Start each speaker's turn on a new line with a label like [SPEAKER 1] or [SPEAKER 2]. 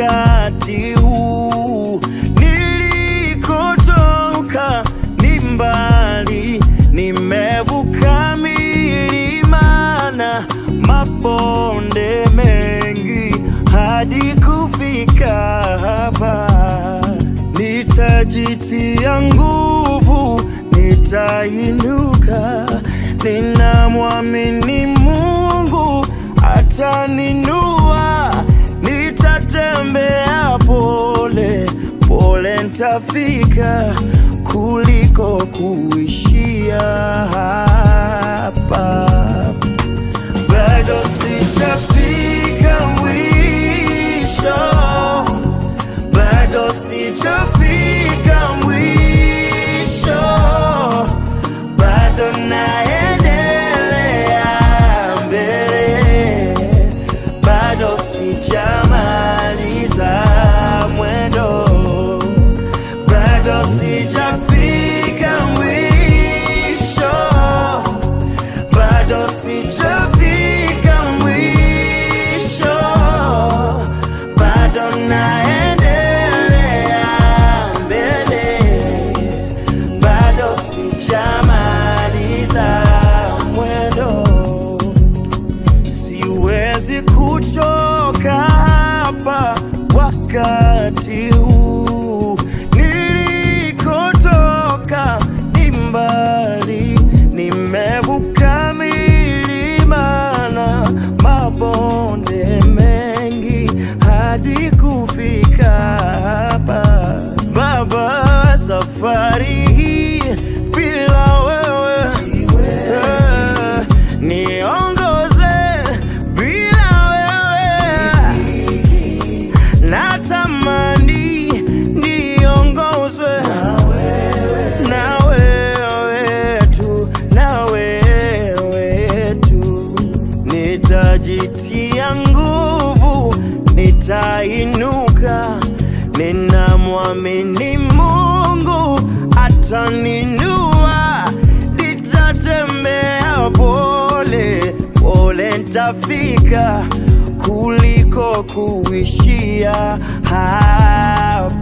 [SPEAKER 1] wakati huu nilikotoka ni mbali, nimevuka milima na mabonde mengi hadi kufika hapa. Nitajitia nguvu, nitainuka, ninamwamini Mungu ataninua. Nitatembea pole pole, ntafika kuliko kuishia hapa. Bado sijafika mwisho, bado sijafika mwisho, bado naendelea mbele, bado sijamaliza mwendo, bado sijafika mwisho, bado sijafika mwisho, bado naendelea mbele, bado sijamaliza mwendo siwezi kuchoka hapa wakati huu nilikotoka ni mbali, nimevuka milima na mabonde mengi hadi kufika hapa. Baba, safari hii bila wewe eh, niongoze bila wewe natamani niongozwe na wewe tu, na wewe tu. Nitajitia nguvu, nitainuka, ninamwamini Mungu ataninua. Nitatembea pole pole, ntafika kuliko kuishia hapa.